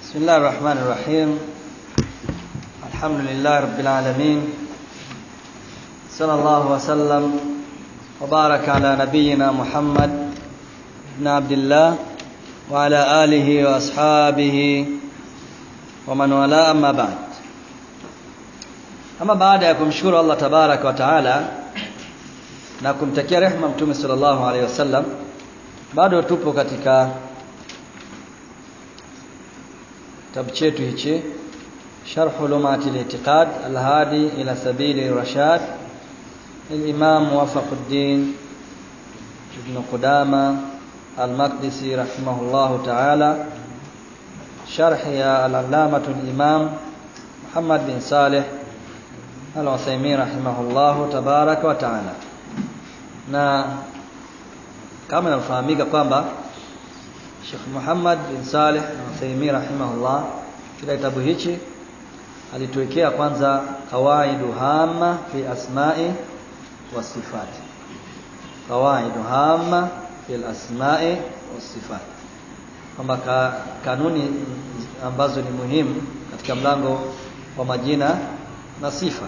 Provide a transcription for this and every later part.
بسم الله الرحمن الرحيم الحمد لله رب العالمين صلى الله وسلم وبارك على نبينا محمد بن عبد الله وعلى آله وأصحابه ومن والاه أما بعد ama baada ya kumshukuru Allah tabaraka wa taala na kumtakia rehma mtume sallallahu alaihi wasallam bado tupo katika kitabu chetu hichi sharh ulumati al-i'tiqad al-hadi ila sabili rashad الإمام موفق الدين ابن قدامة المقدسي رحمه الله تعالى شرح يا العلامة الإمام محمد بن صالح Al-Uthaymeen rahimahullahu tabaraka wa taala. Na kama inafahamika kwamba Sheikh Muhammad bin Saleh Al-Uthaymeen rahimahullah kila kitabu hichi alituwekea kwanza qawaidu hamma fi asma'i wa sifat. Qawaidu hamma fi asma'i wa sifat. Kwamba ka, kanuni ambazo ni muhimu katika mlango wa majina na sifa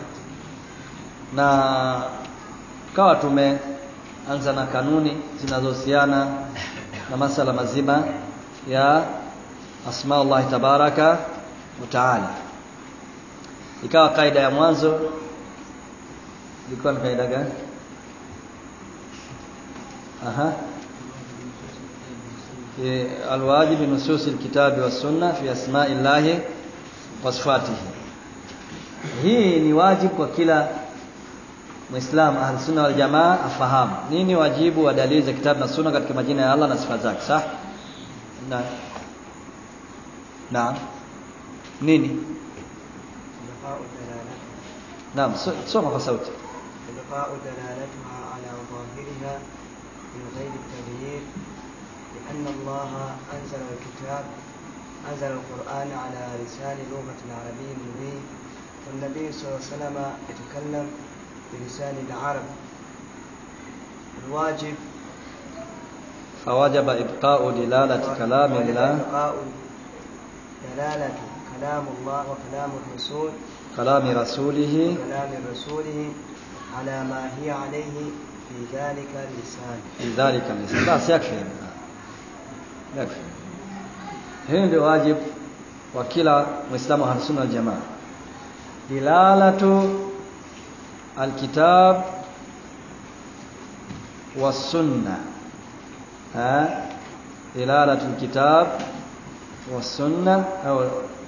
na kawa tumeanza na kanuni zinazohusiana na masala mazima ya asmaullah tabaraka wa taala ikawa kaida ya mwanzo ilikuwa ni kaida gani aha الواجب نصوص الكتاب والسنة في أسماء الله وصفاته hii ni wajibu kwa kila Muislam Ahlus-Sunna wal Jamaa afahamu. Nini wajibu wa dalili za kitabu na sunna katika majina ya Allah na sifa zake? Sawa? Na Naam. Nini? Naam, soma kwa sauti. إبقاء دلالتها على ظاهرها من غير التغيير لأن الله أنزل الكتاب أنزل القرآن على لسان لغة عربي مبين والنبي صلى الله عليه وسلم يتكلم بلسان العرب الواجب فوجب إبقاء دلالة كلام وجب الله إبقاء دلالة كلام الله وكلام الرسول كلام رسوله وكلام رسوله على ما هي عليه في ذلك اللسان في ذلك اللسان بس يكفي يكفي hii ndio wajibu wa kila Muislamu Ahlus Sunna wal Jamaa dilalatu alkitab والسنة ها دلالة الكتاب والسنة أو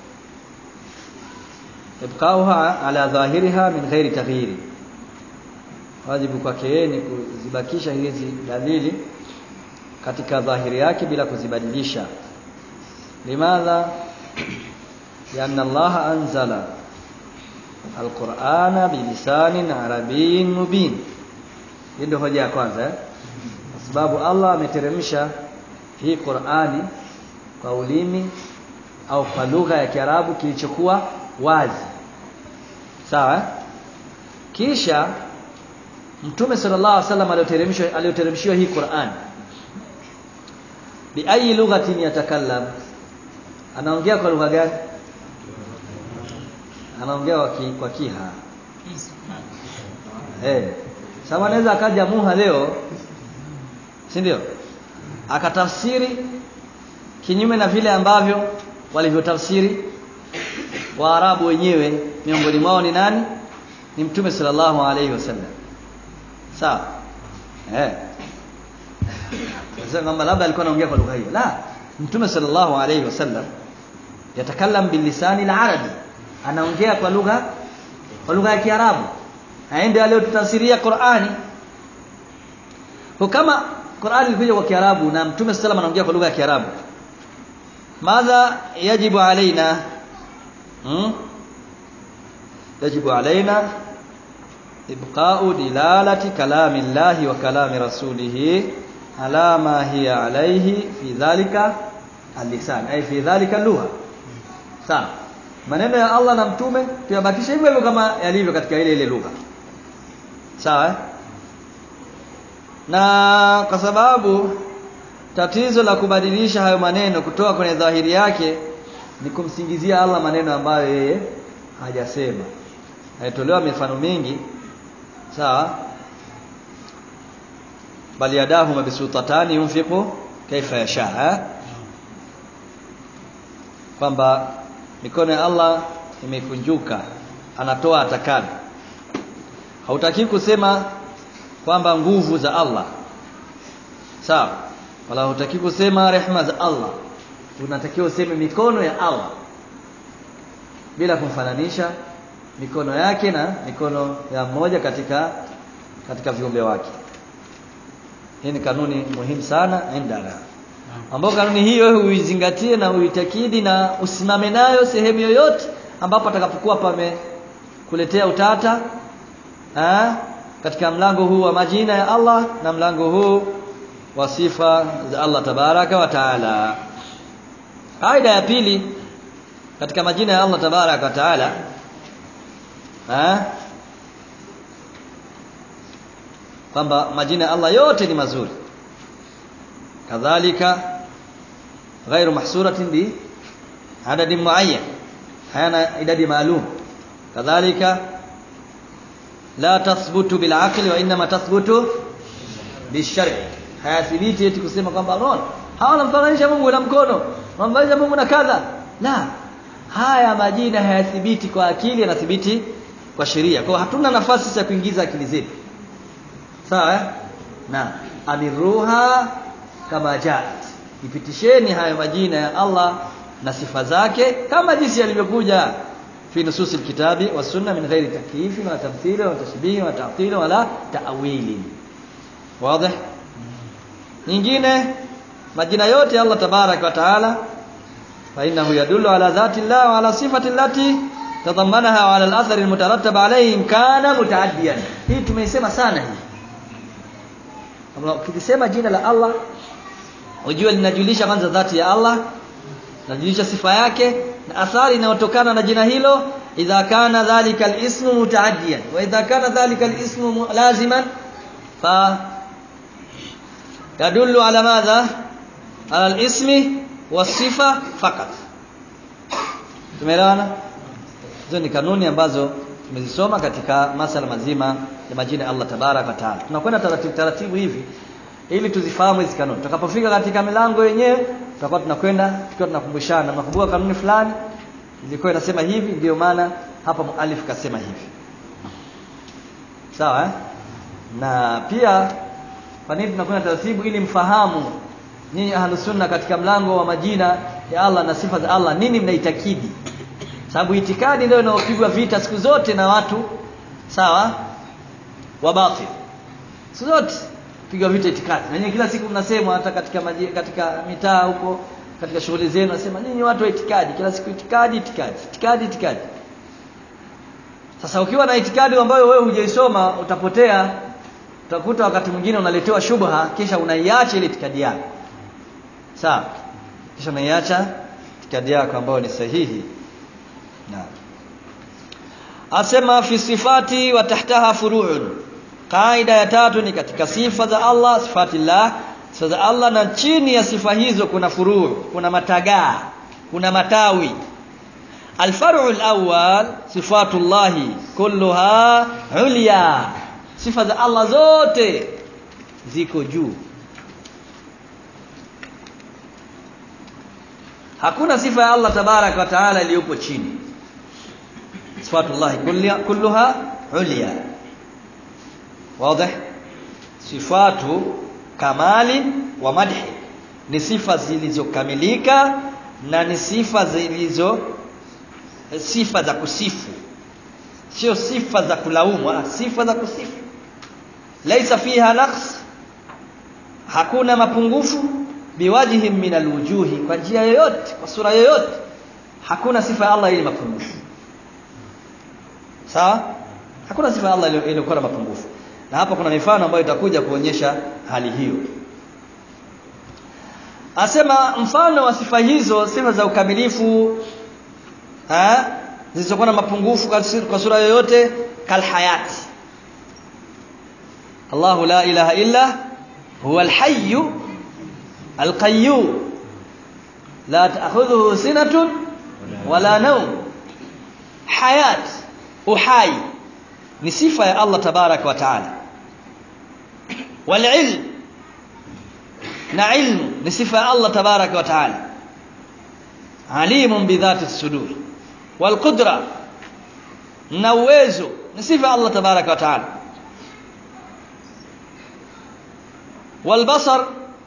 إبقاؤها على ظاهرها من غير تغيير wajibu kwake yeye ni kuzibakisha hizi dalili katika dhahiri yake bila kuzibadilisha limadha lianna Allah anzala alqur'ana bilisanin arabiyyin mubin hii ndio hoja ya kwanza eh? kwa sababu Allah ameteremsha hii Qur'ani kwa ulimi au kwa lugha ya Kiarabu kilichokuwa wazi sawa eh? kisha Mtume sallallahu alaihi wasallam aliyoteremshwa aliyoteremshiwa hii Qur'an bi ayi lughatin yatakallam anaongea kwa lugha gani anaongea kwa ki, kwa kiha eh sawa anaweza akaja muha leo si ndio akatafsiri kinyume na vile ambavyo walivyotafsiri waarabu wenyewe miongoni mwao ni nani ni mtume sallallahu alaihi wasallam sawa eh sasa kwamba labda alikuwa anaongea kwa lugha hiyo la mtume sallallahu alaihi wasallam yatakallam bilisani al-arabi anaongea kwa lugha kwa lugha ya kiarabu aende aliyotafsiria Qur'ani kwa kama Qur'ani ilikuja kwa kiarabu na mtume sallallahu anaongea kwa lugha ya kiarabu madha yajibu alaina hmm? yajibu alaina ibqa'u dilalati kalami Allah wa kalami rasulih ala ma hiya alayhi fi dhalika al-lisan ay fi dhalika lugha sawa maneno ya Allah na mtume tuyabakishe hivyo hivyo kama yalivyo katika ile ile lugha sawa eh? na kwa sababu tatizo la kubadilisha hayo maneno kutoka kwenye dhahiri yake ni kumsingizia Allah maneno ambayo yeye hajasema haitolewa mifano mingi sawa bali yadahu mabsutatani yunfiqu kaifa yasha kwamba mikono ya Allah imekunjuka anatoa atakavyo hautaki kusema kwamba nguvu za Allah sawa wala hutaki kusema rehma za Allah unatakiwa useme mikono ya Allah bila kumfananisha mikono yake na mikono ya mmoja katika katika viumbe wake hii ni kanuni muhimu sana indana ambapo kanuni hiyo uizingatie na uitakidi na usimame nayo sehemu yoyote ambapo atakapokuwa pame kuletea utata ha? katika mlango huu wa majina ya Allah na mlango huu wa sifa za Allah tabaraka wa taala kaida ya pili katika majina ya Allah tabaraka wa taala ha? kwamba majina ya Allah yote ni mazuri kadhalika ghairu mahsuratin bi adadin muayyan hayana idadi maalum kadhalika la tathbutu bil aqli wa inma tathbutu bishari hayathibiti eti kusema kwamba non hawana mfananisha Mungu na mkono wanamfananisha Mungu na kadha la haya majina hayathibiti kwa akili yanathibiti kwa sheria kwa hatuna nafasi ya kuingiza akili zetu sawa eh? na amiruha kama jaat ipitisheni haya majina ya Allah na sifa zake kama jinsi yalivyokuja fi nusus alkitabi wa sunna min ghairi takyif wa tamthil wa tashbih wa ta'til wala ta'wil wazi nyingine majina yote ya Allah tabarak wa taala fa innahu yadullu ala dhati Allah wa ala sifati allati tadammanaha wa ala al-athar al-mutarattab alayhi in kana mutaaddiyan hii tumeisema sana hii ukisema jina la Allah ujue linajulisha kwanza dhati ya Allah linajulisha sifa yake na athari inayotokana na jina hilo idha kana dhalika al-ismu mutaaddiyan wa idha kana dhalika al-ismu laziman fa yadullu ala madha ala al-ismi wasifa fakat tumeelewana hizo ni kanuni ambazo tumezisoma katika masala mazima ya majina ya Allah tabarak wa taala tunakwenda taratibu taratibu hivi ili tuzifahamu hizi kanuni tutakapofika katika milango yenyewe tutakuwa tunakwenda tukiwa tunakumbushana nakumbuka kanuni fulani ilikuwa inasema hivi ndio maana hapa mualif kasema hivi sawa eh? na pia kwa nini tunakwenda taratibu ili mfahamu nyinyi ahlus sunna katika mlango wa majina ya Allah na sifa za Allah nini mnaitakidi sababu itikadi ndio inaopigwa vita siku zote na watu sawa wa batil siku zote pigwa vita itikadi na nyinyi kila siku mnasema hata katika maji, katika mitaa huko katika shughuli zenu nasema nyinyi watu wa itikadi kila siku itikadi itikadi itikadi itikadi sasa ukiwa na itikadi ambayo wewe hujaisoma utapotea utakuta wakati mwingine unaletewa shubha kisha unaiacha ile itikadi yako sawa kisha unaiacha itikadi yako ambayo ni sahihi na asema fi sifati wa tahtaha furu'un kaida ya tatu ni katika sifa za Allah sifatillah sifa za Allah na chini ya sifa hizo kuna furu' kuna matagaa kuna matawi الفرع الأول صفات الله كلها عليا sifa za Allah zote ziko juu hakuna sifa ya Allah tabarak wa taala iliyopo chini sifatullah kulluha ulya wazi sifatu kamali wa madhi ni sifa zilizokamilika na ni sifa zilizo sifa za kusifu sio sifa za kulaumu sifa za kusifu laisa fiha naqs hakuna mapungufu biwajhi min alwujuhi kwa njia yoyote kwa sura yoyote hakuna sifa ya Allah ile mapungufu sawa hakuna sifa ya Allah iliyokuwa na mapungufu na hapa kuna mifano ambayo itakuja kuonyesha hali hiyo asema mfano wa sifa hizo sifa za ukamilifu eh zilizokuwa na mapungufu kwa sura yoyote kalhayati Allahu la ilaha illa huwa alhayy alqayyum la ta'khudhuhu sinatun wala naum hayat uhai ni sifa ya Allah tabaraka wa taala wal ilm na ilmu ni sifa ya Allah tabaraka wa taala alimun bidhati sudur wal qudra na uwezo ni sifa ya Allah tabaraka wa taala wal basar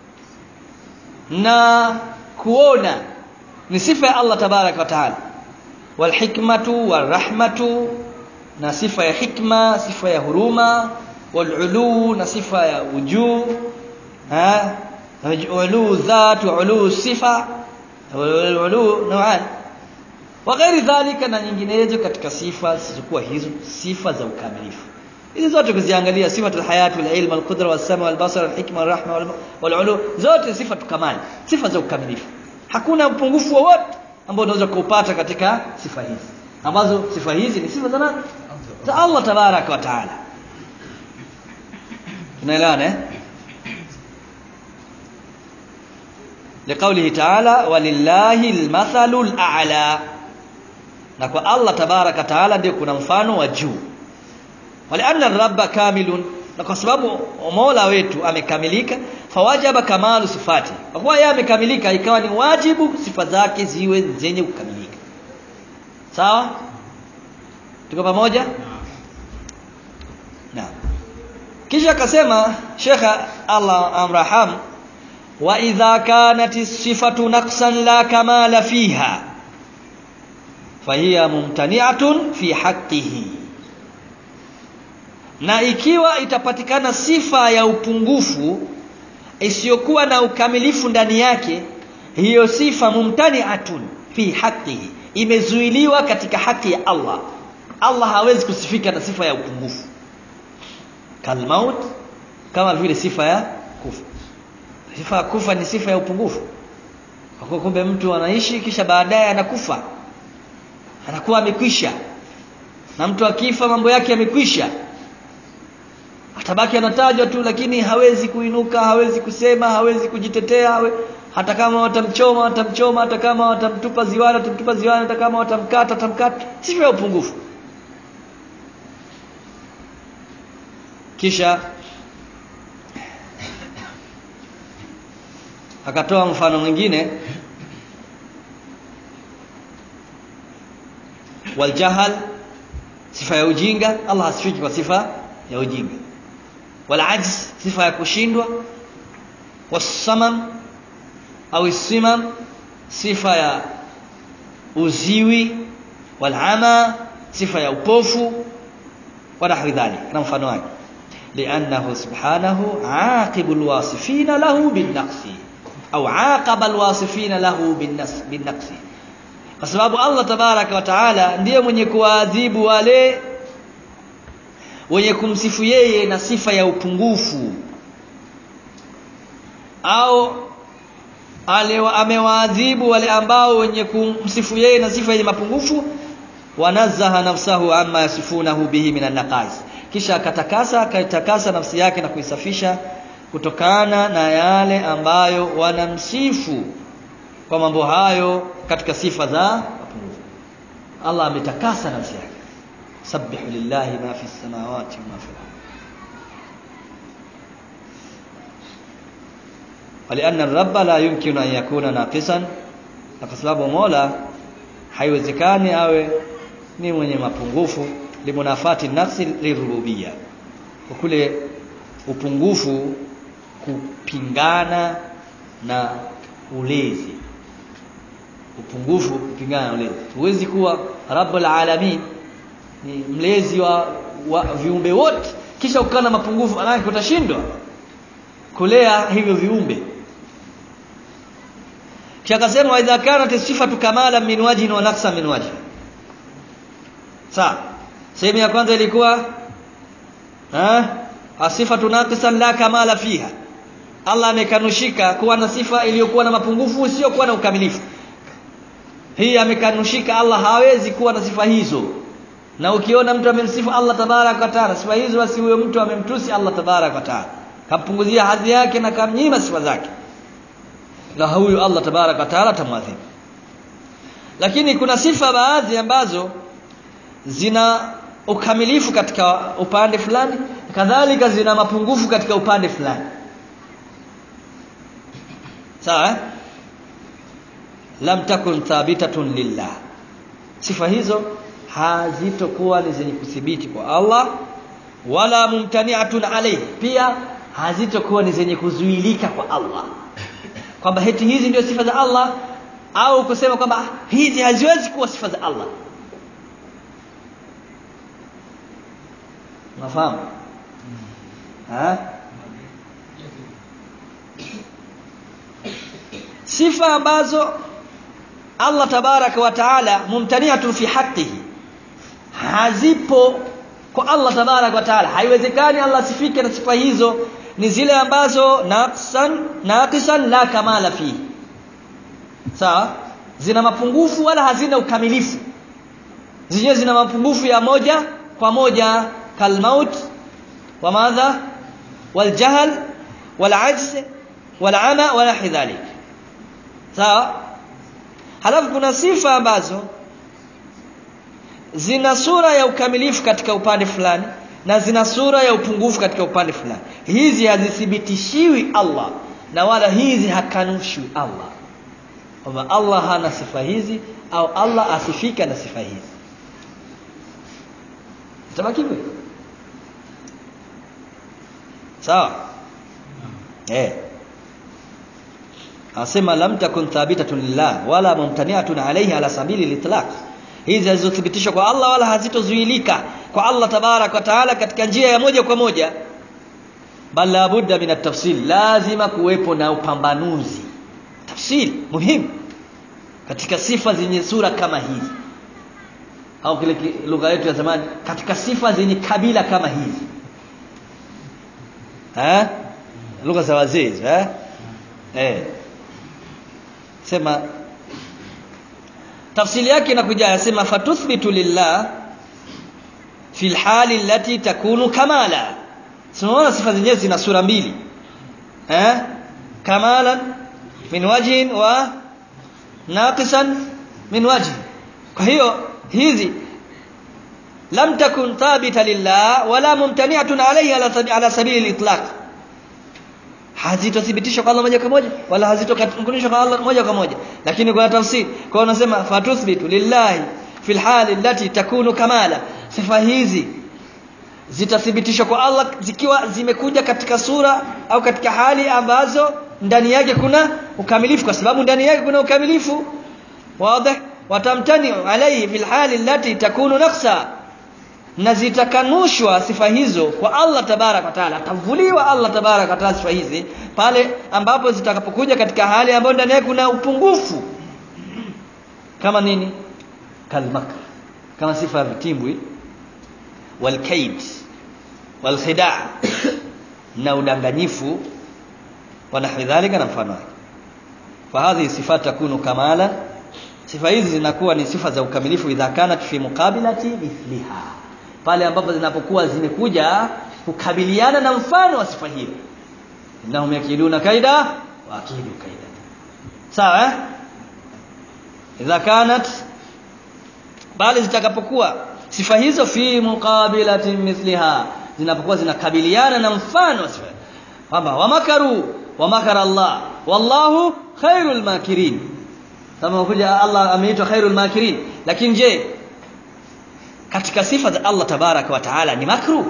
na kuona ni sifa ya Allah tabaraka wa taala wal hikmatu wal rahmatu na sifa ya hikma sifa ya huruma wal ulu na sifa ya ujuu ha ulu dhat wa ulu sifa wal ulu naw'an wa ghairi dhalika na nyinginezo katika sifa zisizokuwa hizo sifa za ukamilifu hizi zote kuziangalia sifatul hayat wal ilm wal qudra was sama wal basar wal hikma wal rahma wal ulu zote sifa kamali sifa za ukamilifu hakuna upungufu wowote ambao unaweza kuupata katika sifa hizi ambazo sifa hizi ni sifa za nani za Allah tabaraka wa taala tunaelewana eh لقوله تعالى ولله المثل الاعلى na kwa Allah tabaraka taala ndio kuna mfano wa juu walianna rabba kamilun na kwa sababu Mola wetu amekamilika fawajaba kamalu sifati kwa kuwa yeye amekamilika ikawa ni wajibu sifa zake ziwe zenye kukamilika sawa tuko pamoja naam kisha akasema Sheikh Allah amraham wa idha kanat sifatu naqsan la kamala fiha fahiya mumtani'atun fi haqqihi na ikiwa itapatikana sifa ya upungufu isiyokuwa na ukamilifu ndani yake hiyo sifa mumtani'atun fi haqqihi imezuiliwa katika haki ya Allah Allah hawezi kusifika na sifa ya upungufu kalmaut kama vile sifa ya kufa sifa ya kufa ni sifa ya upungufu kwa kumbe mtu anaishi kisha baadaye anakufa anakuwa amekwisha na mtu akifa mambo yake yamekwisha atabaki anatajwa tu lakini hawezi kuinuka hawezi kusema hawezi kujitetea hawe, hata kama watamchoma watamchoma hata kama watamtupa ziwani watamtupa ziwani hata kama watamkata watamkata sifa ya upungufu kisha akatoa mfano mwingine waljahal sifa ya ujinga Allah hasifiki kwa sifa ya ujinga walajz sifa ya kushindwa wasamam au simam sifa ya uziwi walama sifa ya upofu ونحو ذلك na mfano wake لانه سبحانه عاقب الواصفين له بالنقص au aqaba alwasifina lahu binnaqs kwa sababu Allah tabaraka wa taala ndiye mwenye kuwaadhibu wale wenye kumsifu yeye na sifa ya upungufu au ale amewaadhibu wale ambao wenye kumsifu yeye na sifa yenye mapungufu wanazaha nafsahu amma yasifunahu bihi minan naqais kisha akatakasa akaitakasa nafsi yake na kuisafisha kutokana na yale ambayo wanamsifu kwa mambo hayo katika sifa za mapungufu Allah ametakasa nafsi yake sabbihu lillahi ma fi samawati wa ma fi al-ardh ولأن الرب لا يمكن أن يكون ناقصا kwa sababu Mola haiwezekani awe ni mwenye mapungufu limunafati nafsi lirububia kwa kule upungufu kupingana na ulezi upungufu kupingana na ulezi huwezi kuwa rabbul alamin ni mlezi wa, wa viumbe wote kisha ukawa na mapungufu manake utashindwa kulea hivyo viumbe kisha akasema wa idha kanat sifatu kamala min wajhin wa naqsa min wajhin sawa sehemu ya kwanza ilikuwa ha asifatu naqisan la kamala fiha Allah amekanushika kuwa na sifa iliyokuwa na mapungufu isiyokuwa na ukamilifu hii amekanushika Allah hawezi kuwa na sifa hizo na ukiona mtu amemsifu Allah tabarak wa taala sifa hizo basi huyo mtu amemtusi Allah tabarak wa taala kampunguzia hadhi yake na kamnyima sifa zake na huyo Allah tabarak wa taala tamwadhibu lakini kuna sifa baadhi ambazo zina ukamilifu katika upande fulani kadhalika zina mapungufu katika upande fulani sawa eh? lam takun thabitatun lillah sifa hizo hazitokuwa ni zenye kuthibiti kwa Allah wala mumtani'atun alayhi pia hazitokuwa ni zenye kuzuilika kwa Allah kwamba heti hizi ndio sifa za Allah au kusema kwamba hizi haziwezi kuwa sifa za Allah nafahamu ha sifa ambazo Allah tabaraka wa taala mumtani'atun fi haqqihi hazipo kwa Allah tabaraka wa taala haiwezekani Allah asifike na sifa hizo ni zile ambazo naqsan naqisan la kamala fi sawa zina mapungufu wala hazina ukamilifu zenyewe zina mapungufu ya moja kwa moja kalmaut wa madha waljahl walajz walama wala hidhalik sawa halafu kuna sifa ambazo zina sura ya ukamilifu katika upande fulani na zina sura ya upungufu katika upande fulani hizi hazithibitishiwi Allah na wala hizi hakanushwi Allah kwamba Allah hana sifa hizi au Allah asifika na sifa hizi tabaki hivyo sawa eh asema lam takun thabitatun lillah wala mumtani'atun alayhi ala sabili litlaq hizi hazizothibitishwa kwa Allah wala hazitozuilika kwa Allah tabarak wa taala katika njia ya moja kwa moja bal la budda min at-tafsil lazima kuwepo na upambanuzi tafsiri muhimu katika sifa zenye sura kama hizi au kile lugha yetu ya zamani katika sifa zenye kabila kama hizi eh lugha za wazee eh eh sema tafsiri yake inakuja yasema fatuthbitu lillah fi alhali allati takunu kamala tunaona sifa zenyewe zina sura mbili eh kamalan min wajhin wa naqisan min wajhin kwa hiyo hizi lam takun thabita lillah wala mumtani'atun alayhi ala, ala sabili al-itlaq hazitothibitishwa kwa Allah moja kwa moja wala hazitokunishwa kwa Allah moja kwa moja lakini kwa tafsiri kwa unasema fatuthbitu lillahi fil hali allati takunu kamala sifa hizi zitathibitishwa kwa Allah zikiwa zimekuja katika sura au katika hali ambazo ndani yake kuna ukamilifu kwa sababu ndani yake kuna ukamilifu wazi watamtani alayhi fil hali allati takunu naqsa na zitakanushwa sifa hizo kwa Allah tabarak wa taala atavuliwa Allah tabarak wa taala sifa hizi pale ambapo zitakapokuja katika hali ambayo ndani yake kuna upungufu kama nini kalmakr kama sifa ya vitimbwi walkaid walkhida na udanganyifu wa nahwi dhalika na mfano wake fahadhi sifat takunu kamala sifa hizi zinakuwa ni sifa za ukamilifu idha kanat fi muqabilati mithliha pale ambapo zinapokuwa zimekuja kukabiliana na mfano wa sifa hiyo innahum yakiduna kaida wa akidu kaida sawa eh idha kanat bali zitakapokuwa sifa hizo fi muqabilati mithliha zinapokuwa zinakabiliana na mfano wa sifa kwamba wamakaru wamakara Allah wallahu khairul makirin kama kuja Allah ameitwa khairul makirin lakini je katika sifa za Allah tabaraka wa taala ni makru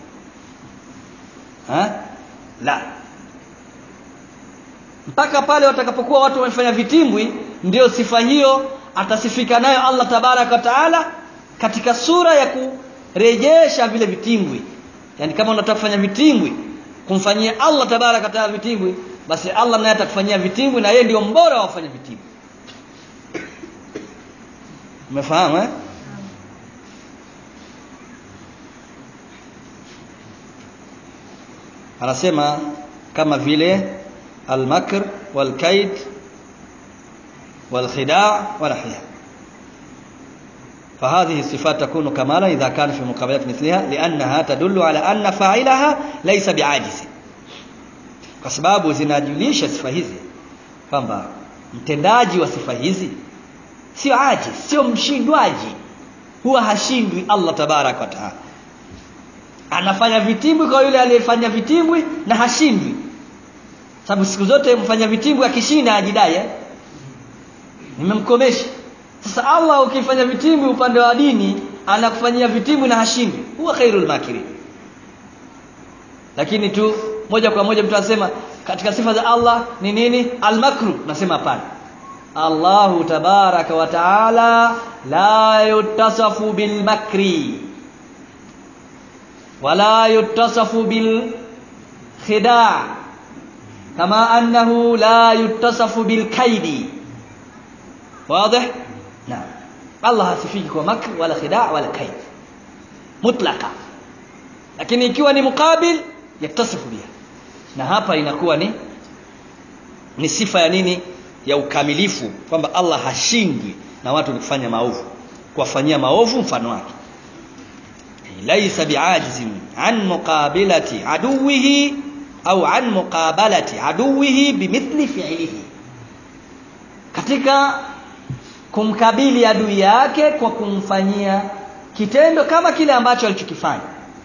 ha la mpaka pale watakapokuwa watu wamefanya vitimbwi ndio sifa hiyo atasifika nayo Allah tabaraka wa taala katika sura ya kurejesha vile vitimbwi yani kama unataka kufanya vitimbwi kumfanyia Allah tabaraka wa taala vitimbwi basi Allah naye atakufanyia vitimbwi na yeye ndio mbora wa wafanya vitimbwi umefahamu eh anasema kama vile almakr walkaid walkhida' walahya فهذه الصفات تكون كمالا إذا كان في مقابلة مثلها لأنها تدل على أن فاعلها ليس بعاجز kwa sababu zinajulisha sifa hizi kwamba mtendaji wa sifa hizi sio ajiz sio mshindwaji huwa hashindwi Allah tabarak wa taala anafanya vitimbwi kwa yule aliyefanya vitimbwi na hashindwi sababu siku zote mfanya vitimbwi akishinda ajidai eh? nimemkomesha sasa Allah ukifanya vitimbwi upande wa dini anakufanyia vitimbwi na hashindwi huwa khairul makirin lakini tu moja kwa moja mtu anasema katika sifa za Allah ni nini almakru nasema hapana Allahu tabaraka wa taala la yutasafu bilmakri wala yutasafu bil khida kama annahu la yutasafu bil kaidi واضح نعم الله hasifiki kwa makr wala khida wala kaid mutlaka lakini ikiwa ni mukabil yaktasifu biha na hapa inakuwa ni ni sifa ya nini ya ukamilifu kwamba Allah hashindwi na watu kufanya maovu kuwafanyia maovu mfano wake laisa biajizin an muqabilati aduwihi au an muqabalati aduwihi bimithli fi'lihi katika kumkabili adui yake kwa kumfanyia kitendo kama kile ambacho alichokifanya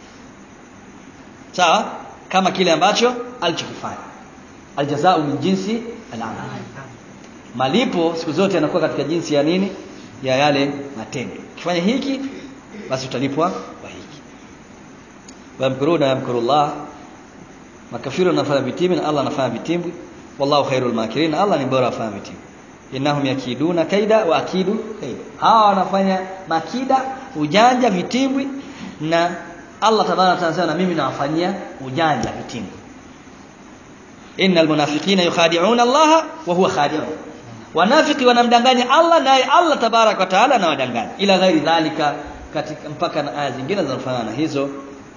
sawa kama kile ambacho alichokifanya aljazau min jinsi al-amal malipo siku zote yanakuwa katika jinsi ya nini ya yale matendo ukifanya hiki basi utalipwa kwa hiki wamkuruna yamkurullah makafiru anafanya vitimbi na Allah anafanya vitimbwi wallahu khairul makirin Allah ni bora afanya vitimbwi innahum yakiduna kaida wa akidu kaida hawa wanafanya makida ujanja vitimbwi na Allah tabaraka anasema na mimi nawafanyia ujanja vitimbwi innal munafiqina yukhadi'una Allah wa huwa khadi'un wanafiki wanamdanganya Allah naye Allah tabaraka wa taala anawadanganya ila ghairi dhalika katika mpaka na aya zingine zinazofanana hizo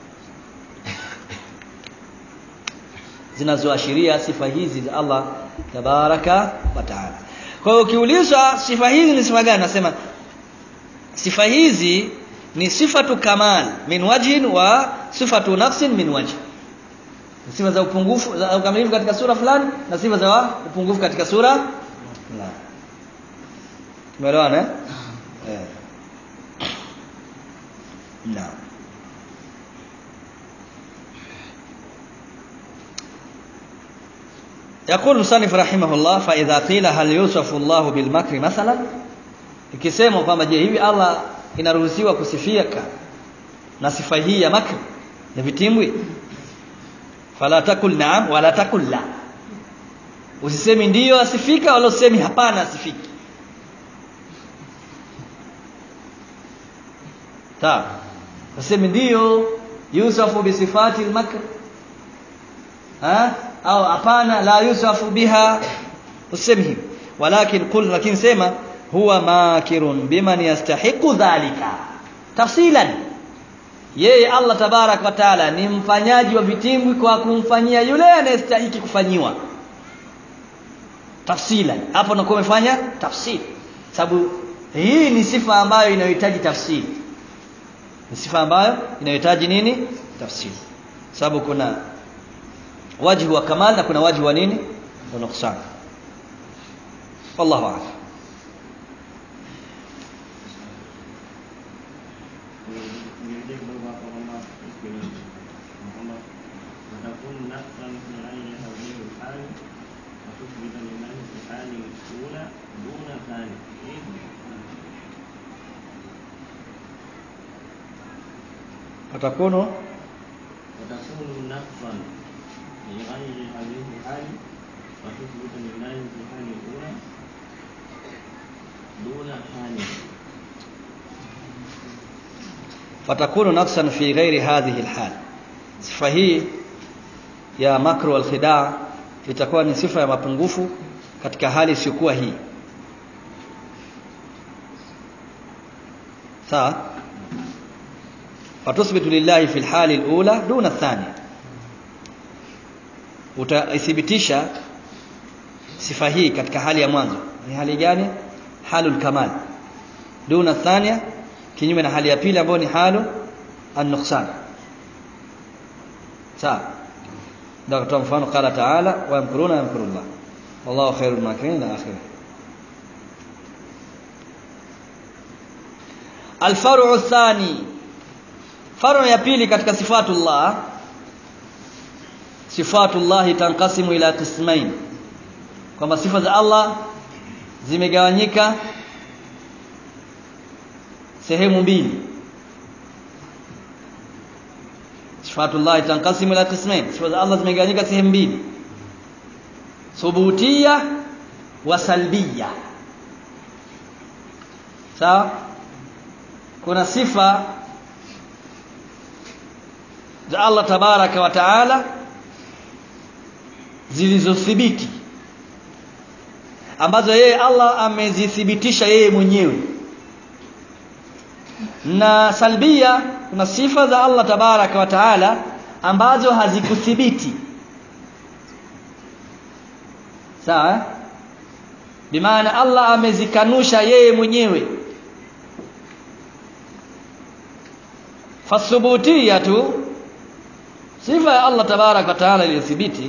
zinazoashiria sifa hizi za Allah tabaraka wa taala kwa hiyo ukiulizwa sifa hizi ni sifa gani nasema sifa hizi ni sifatu kamal min wajhin wa sifatu nafsin min wajh sifa za upungufu za ukamilifu katika sura fulani na sifa za upungufu katika sura fulani tumeelewana eh eh naam يقول المصنف رحمه الله فإذا قيل هل يوصف الله بالمكر مثلا ikisema kwamba je hivi Allah inaruhusiwa kusifika na sifa hii ya makr na vitimbwi fala takul naam wala takul la usisemi ndiyo asifika wala usemi hapana asifiki sawa usemi ndiyo yusafu bisifati al-makr ha au hapana la yusafu biha usemi hivi walakin qul lakini sema huwa makirun biman yastahiqu dhalika tafsilan yeye Allah tabarak wa taala ni mfanyaji wa vitimbwi kwa kumfanyia yule anayestahiki kufanyiwa tafsilan hapo nakuwa umefanya tafsiri sababu hii ni sifa ambayo inayohitaji tafsiri ni sifa ambayo inayohitaji nini tafsiri sababu kuna wajhu wa kamal na kuna wajhu wa nini wa nuqsan wallahu a'lam Vile beberapa ulama istilah Muhammad Adapun nafsan fi aini hadhihi al-hal Atuthbita lillahi fi hali ula Duna thani watakunu وتكون نفسا في غير هذه الحال وتثبت لله في الحال الأولى دون حال fatakunu naqsan fi ghairi hadhihi alhal sifa hii ya makru wal khidaa itakuwa ni sifa ya mapungufu katika hali isiyokuwa hii sawa fatusbitu lillahi fi alhali alula duna athania utaithibitisha sifa hii katika hali ya mwanzo ni hali gani halul kamal duna thania kinyume na hali ya pili ambayo ni halu an-nuqsan sawa ndio kutoa mfano qala ta'ala wa yamkuruna yamkurullah wallahu khairul makirin ila akhirih alfaru thani faru ya pili katika sifatullah sifatullah tanqasimu ila qismain kwamba sifa za Allah zimegawanyika sehemu mbili sifatullah tanqasimu ila qismain sifa za Allah zimegawanyika sehemu mbili thubutia wa salbia sawa kuna sifa za Allah tabaraka wa taala zilizothibiti ambazo yeye Allah amezithibitisha yeye mwenyewe na salbia kuna sifa za Allah tabaraka wa taala ambazo hazikuthibiti sawa bimaana Allah amezikanusha yeye mwenyewe fasubutiyatu sifa ya Allah tabarak wa taala iliyothibiti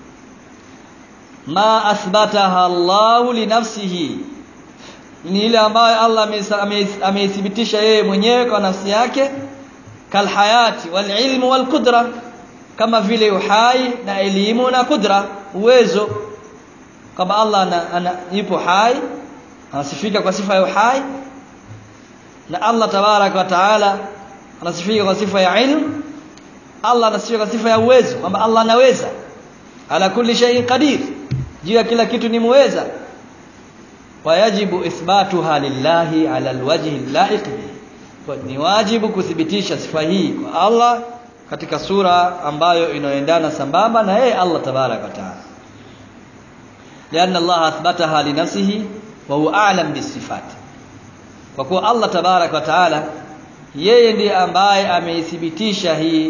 ma athbataha Allah li nafsihi ni ile ambayo Allah ameithibitisha yeye mwenyewe kwa nafsi yake kalhayati wal ilmu wal qudra kama vile uhai na elimu na kudra uwezo kwamba Allah ana, ana, yupo hai anasifika kwa sifa ya uhai na Allah tabarak wa taala anasifika kwa sifa ya ilmu Allah anasifika kwa sifa ya uwezo kwamba Allah anaweza ala kulli shay'in qadir juu ya kila kitu ni muweza wayajibu ithbatuha lillahi ala alwajhi allaiq bihi ni wajibu kuthibitisha sifa hii kwa Allah katika sura ambayo inaendana sambamba na yeye Allah tabarak wa taala لأن الله أثبتها لنفسه وهو أعلم بالصفات kwa kuwa Allah tabarak wa taala yeye ndiye ambaye ameithibitisha hii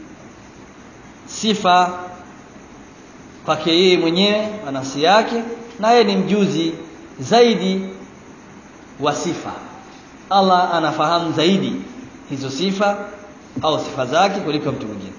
sifa kwake yeye mwenyewe na nafsi yake na yeye ni mjuzi zaidi wa sifa Allah anafahamu zaidi hizo sifa au sifa zake kuliko mtu mwingine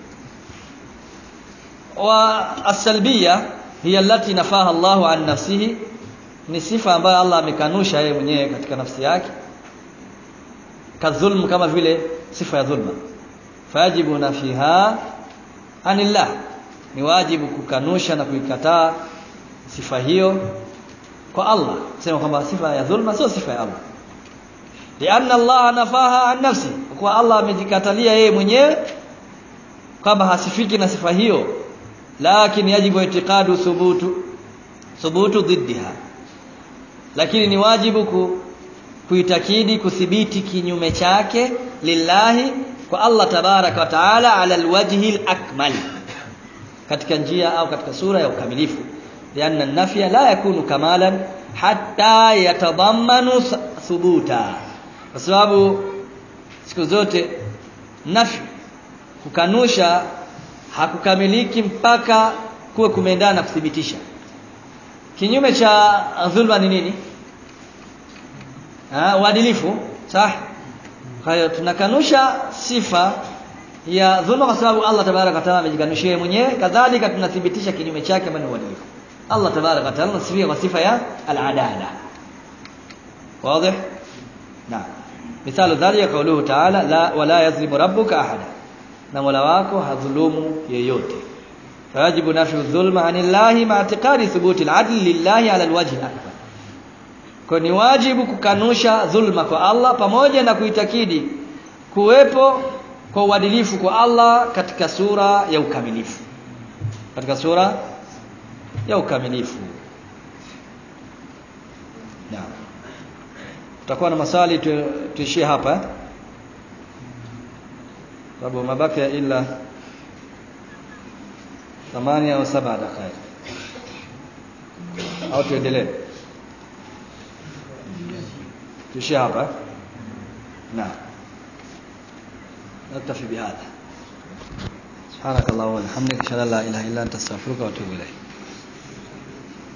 wa asalbia hiya allati nafaha Allahu an nafsihi ni sifa ambayo Allah amekanusha yeye mwenyewe katika nafsi yake kadhulm kama vile sifa ya dhulma fayajibu nafiha anillah ni wajibu kukanusha na kuikataa sifa hiyo kwa Allah sema kwamba sifa ya dhulma sio sifa ya Allah lianna Allah nafaha an nafsi kwa Allah amejikatalia yeye mwenyewe kwamba hasifiki na sifa hiyo lakini yajibu itiqadu thubutu thubutu dhiddiha lakini ni wajibu ku, kuitakidi kuthibiti kinyume chake lillahi kwa Allah tabaraka wa taala ala alwajhi alakmal katika njia au katika sura ya ukamilifu lianna nafya la yakunu kamalan hatta yatadammanu thubuta kwa sababu siku zote nafi kukanusha hakukamiliki mpaka kuwe kumeendana na kuthibitisha kinyume cha dhulma ni nini ah uadilifu sah kwa hiyo tunakanusha sifa ya dhulma kwa sababu Allah tabaraka wa taala amejikanushia mwenyewe kadhalika tunathibitisha kinyume chake ambacho ni uadilifu Allah tabaraka wa taala anasifia kwa sifa ya al-adala wazi naam مثال ذلك قوله تعالى لا ولا يظلم ربك احدا na Mola wako hadhulumu yeyote fayajibu nafyu dhulma anillahi ma i'tiqadi thubuti al-adl lillahi ala al-wajhi al-akbar kwa ni wajibu kukanusha dhulma kwa Allah pamoja na kuitakidi kuwepo kwa uadilifu kwa Allah katika sura ya ukamilifu katika sura ya ukamilifu naam tutakuwa na maswali tuishie hapa sababu mabaki ila thamani au saba dakika au tuendelee tuishie hapa naam نكتفي بهذا سبحانك اللهم وبحمدك اشهد ان لا اله الا انت استغفرك واتوب اليك